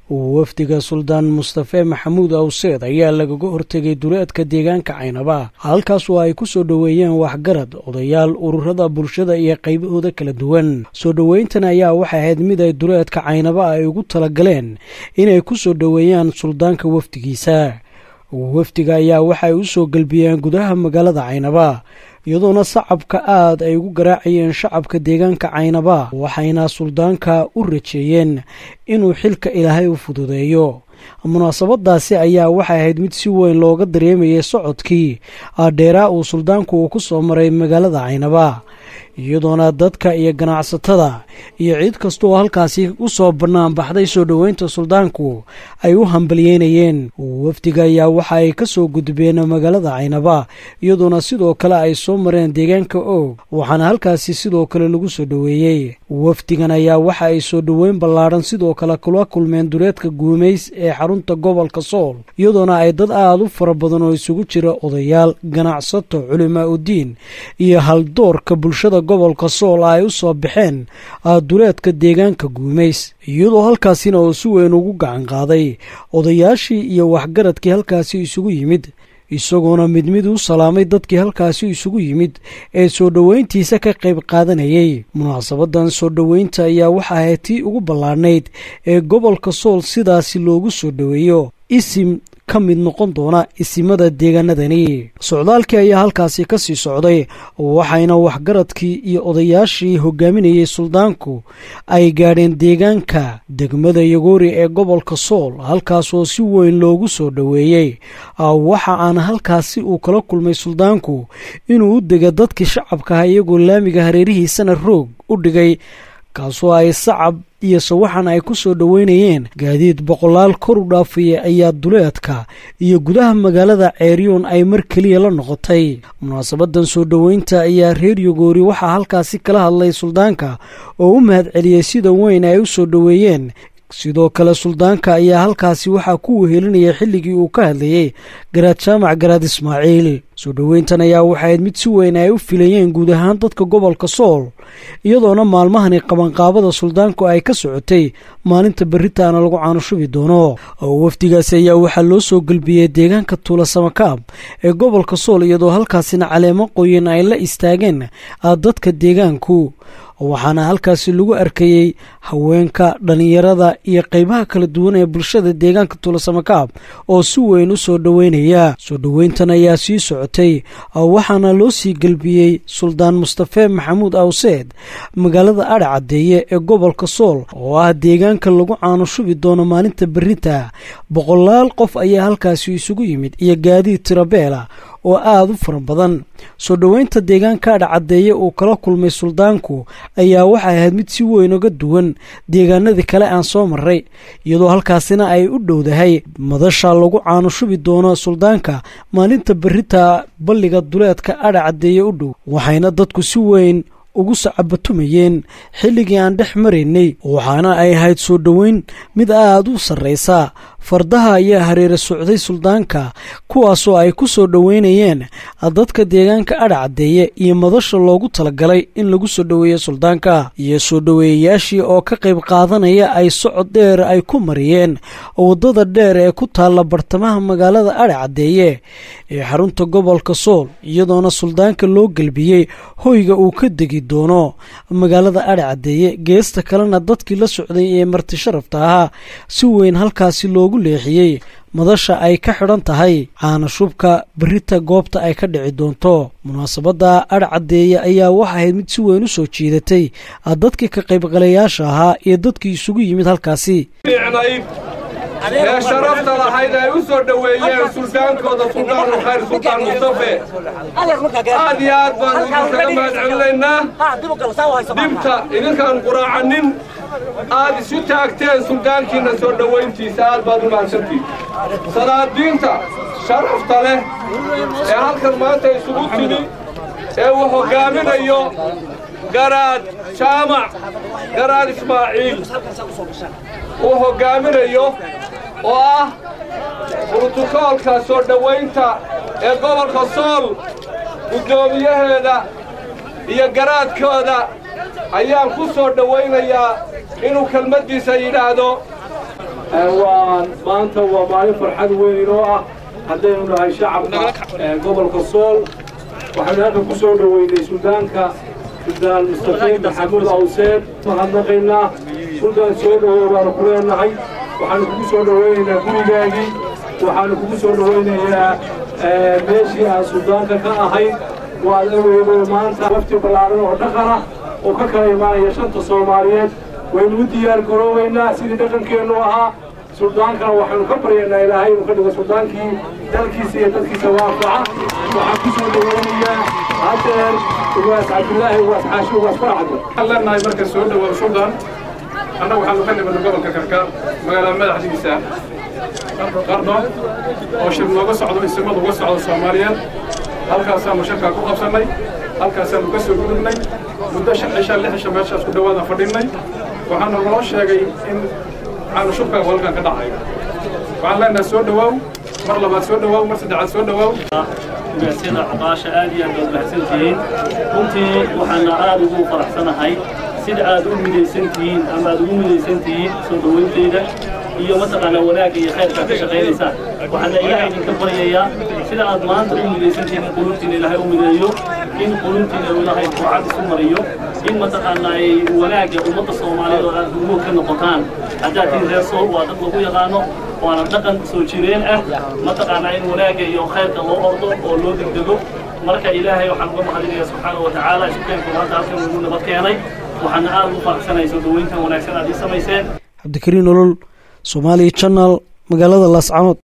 wafdiga suldaan mustafe maxamuud awseed ayaa lagaga hortegay duleedka deegaanka caynaba halkaas oo ay ku soo dhoweeyeen waxgarad odayaal ururada bulshada iyo qaybahooda kala duwan soo dhoweyntan ayaa waxay ahayd mid ay duleedka caynaba ay ugu talagaleen inay ku soo dhoweeyaan suldaanka wafdigiisa wafdiga ayaa waxay u soo gelbiyeen gudaha magaalada caynaba iyadoona sacabka aad ay ugu garaacayeen shacabka deegaanka caynaba waxayna suldaanka u rajeeyeen inuu xilka ilaahay u fududeeyo munaasabadaasi ayaa waxay ahayd mid si weyn looga dareemayay socodkii dheeraa uu suldaanku uu ku soo maray magaalada caynaba iyadoona dadka iyo ganacsatada iyo cid kasta oo halkaasi u soo bannaan baxday soo dhoweynta suldaanku ay u hambalyeynayeen wafdiga ayaa waxa ay ka soo gudbeen magaalada caynaba iyadoona sidoo kale ay soo mareen deegaanka oog waxaana halkaasi sidoo kale lagu soo dhoweeyey wafdigan ayaa waxa ay soo dhoweyn ballaadhan sidoo kale kula kulmeen duleedka guumays ee xarunta gobolka sool iyadoona ay dad aad u fara badan oo isugu jira odayaal ganacsato culimaa udiin iyo haldoorka bulshada gobolka sool ay u soo baxeen duleedka deegaanka guumays iyadoo halkaasina oo si weyn ugu gacan qaaday odayaashii iyo waxgaradkii halkaasi isugu yimid isagoona mid mid u salaamay dadkii halkaasi isugu yimid ee soo dhoweyntiisa ka qayb qaadanayay munaasabadan soo dhoweynta ayaa waxa ahayd tii ugu ballaadhnayd ee gobolka sool sidaasi loogu soo dhoweeyo isim ka mid noqon doona isimada deegaanadani socdaalkii ayaa halkaasi ka sii socday waxayna waxgaradkii iyo odayaashii hogaaminayay suldaanku ay gaadheen deegaanka degmada yagoori ee gobolka sool halkaasoo si weyn loogu soo dhoweeyey waxa aan halkaasi uu kala kulmay suldaanku inuu u dega dadkii shacabkaha iyagoo laamiga hareerihiisana roog u dhigay kaasoo ay sacab iyo sawaxan ay ku soo dhoweynayeen gaadiid boqolaal kor u dhaafaya ayaa duleedka iyo gudaha magaalada ceeryoon ay mar keliya la noqotay munaasabadan soo dhoweynta ayaa reer yogoori waxaa halkaasi kala hadlay suldaanka oo u mahad celiyey sida weyn ay u soo dhoweeyeen sidoo kale suldaanka ayaa halkaasi waxaa ku wehelinaya xilligii uu ka hadlayey garaad jaamac garaad ismaaciil soo dhoweyntan ayaa waxayd mid si weyn ay u filayeen guud ahaan dadka gobolka sool iyadoona maalmahani qabanqaabada suldaanku ay ka socotay maalinta berritaana lagu caanushubi doono oo wafdigaasi ayaa waxaa loo soo gelbiyey deegaanka tuula samakaab ee gobolka sool iyadoo halkaasina caleemo qoyan ay la istaageen dadka deegaanku waxaana halkaasi lagu arkayey haweenka dhallinyarada iyo qaybaha kala duwan ee bulshada deegaanka tuulasamakaab oo si weyn u soo dhoweynaya soo dhoweyntan ayaa sii socotay waxaana loo sii gelbiyey suldaan mustafe maxamuud awseed magaalada adha caddeeye ee gobolka sool oo ah deegaanka lagu caanushubi doono maalinta berrinta boqolaal qof ayaa halkaasi isugu yimid iyo gaadiid tirabeela oo aada u fara badan soo dhoweynta deegaanka adha caddeeye uu kala kulmay suldaanku ayaa waxay ahayd mid si weyn uga duwan deegaanadii kale aan soo maray iyadoo halkaasina ay u dhowdahay madasha lagu caanushubi doono suldaanka maalinta berrita balliga duleedka adha caddeeye u dhow waxayna dadku si weyn ugu sacabatumayeen xilligii aan dhex maraynay waxaana ay ahayd soo dhoweyn mid aad u sarraysa fardaha ayaa hareera socday suldaanka kuwaasoo ay ku soo dhoweynayeen dadka deegaanka adha caddeeye iyo madasha loogu talagalay in lagu soo dhoweeyo suldaanka iyo soo dhoweeyayaashii oo ka qayb qaadanaya ay socod dheer ay ku mariyeen waddada dheer ee ku taalla bartamaha magaalada adha caddeeye ee xarunta gobolka sool iyadoona suldaanka loo gelbiyey hoyga uu ka degi doono magaalada adha caddeeye geesta kalena dadkii la socday ee marti sharafta ahaa si weyn halkaasi loogu leexiyey madasha ay ka xidhan tahay caanashubka berrita goobta ay ka dhici doonto munaasabadda adha caddeeye ayaa waxa ahayd mid si weyn u soo jiidatay dadkii ka qaybgalayaasha ahaa iyo dadkii isugu yimid halkaasi ee sharafta lahayd ay u soo dhoweeyeen suldaankooda suldaanulkhayr suldaan mustafe aad iyo aad baan idinkaga mahad celinaynaa dhibta idinkaan quraacanin aad isu taagteen suldaankiinna soo dhowayntiisa aad baad u mahadsantihin salaadiinta sharafta leh ee halkan maanta isugu timi ee uu hoggaaminayo garaad jaamac garaad ismaaciil uu hoggaaminayo oo ah brotokoolka soo dhowaynta ee gobolka sool guddoomiyaheeda iyo garaadkooda ayaan ku soo dhowaynayaa inuu kelmaddiisa yidhaahdo waa maanta waa maalin farxad weyn inoo ah haddaynu nahay shacabka gobolka sool waxaynu halka ku soo dhoweynay suldaanka suldaan mustafe maxamuud awseed mahadnaqaynaa suldaan soo dhowow baanu ku leenahay waxaanu kugu soo dhoweynaynaa gurigaagii waxaanu kugu soo dhoweynayaa meeshii aan suldaanka ka ahayd waad aweydo maanta wafti ballaaran oo dhaqan ah oo ka kala imaanaya shanta soomaaliyeed waynu u diyaar garoobaynaa sidii dhaqankeennu ahaa suldaankana waxaanu ka baryaynaa ilaahay inuu ka dhigo suldaankii dalkiisa iyo dadkiisa waafaca waxaan ku soo dhoweynayaa hadeer ugaas cabdulaahi ugaas xaashi ugaas faracdo waxaan leenahay marka soo dhowow suldaan annagu waxaanu ka nimidno gobolka karkaar magaalada madaxdiisa qarno oo shir nooga socdo isimadu uga socdo soomaaliyeed halkaasaanu shirkaa ku qabsannay halkaasaanu ka soo gudubnay muddo shan cisha lix cisha meeshaas ku dhawaada fadhinnay waxaana noo sheegay in waxaanu shubkaa walkan ka dhacay waxaan leenahay soo dhowaaw mar labaad soo dhowaaw mar saddexaad soo dhowaaw ugaasida cuqaasha aad iyo aad baad mahadsan tihiin runtii waxaana aad ugu faraxsanahay sida aad u midaysan tihiin ama aad ugu midaysan tihiin soo dhowayntayda iyo mataqaanaa wanaagga iyo khayrka ka shaqaynaysaan waxaana ilaahay idinka baryayaa sida aad maanta u midaysan tihiin in qulubtiina ilaahay u mideeyo in qulubtiina ilaahay fuucad isu mariyo in mataqaanaa ay wanaagga ummadda soomaaliyeed oo aad hurmood ka noqotaan haddaad tihiin reer sool waa dad lagu yaqaano waana dhaqan soo jireen ah mataqaanaa in wanaagga iyo khayrka loo ordo oo loo degdego marka ilaahay waxaan uga mahadinayaa subxaana wa tacaala isukeenku maanta halkan ugu nabad keenay waxaana aad ugu faraxsanahay soo dhoweyntan wanaagsan aad ii samayseen cabdikariin olol somaali channel magaalada laascanood